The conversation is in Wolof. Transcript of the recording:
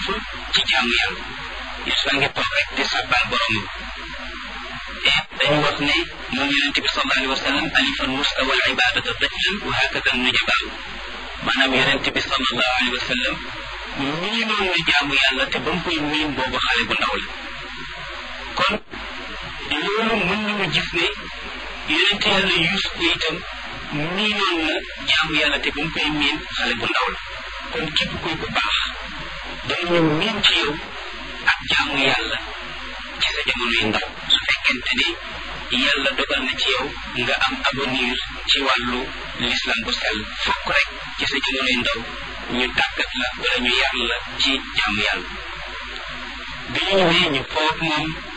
ci jaamu yàlla Yuusufa ngi toog rek di sàbbal boromam et dañu wax ne moom yonent bi sallallahu alayhi wa sallam alifa nuska wal ibadata dajlan wa hakada nujabaaw maanaam yonent bi sallallahu alayhi wa sallam mii noon na jaamu yàlla te ba mu koy miin boobu xale bu ndaw la kon loolu mën nañu gis ne yonent yàlla Yuusuf itam mii noon na jaamu yàlla te ba mu koy miin xale bu ndaw la kon képp kuy ku baax danañu miin ci yow ak jaamu yàlla ci sa jamono yu ndaw su fekkente ni yàlla dogal na ci yow nga am avenir ci wàllu l'islam bu sell fokk rek ci sa jamono yu ndaw ñu tàggat la wala ñu yar la ci jaamu yàlla bi ñu ñëwee ñu foog moom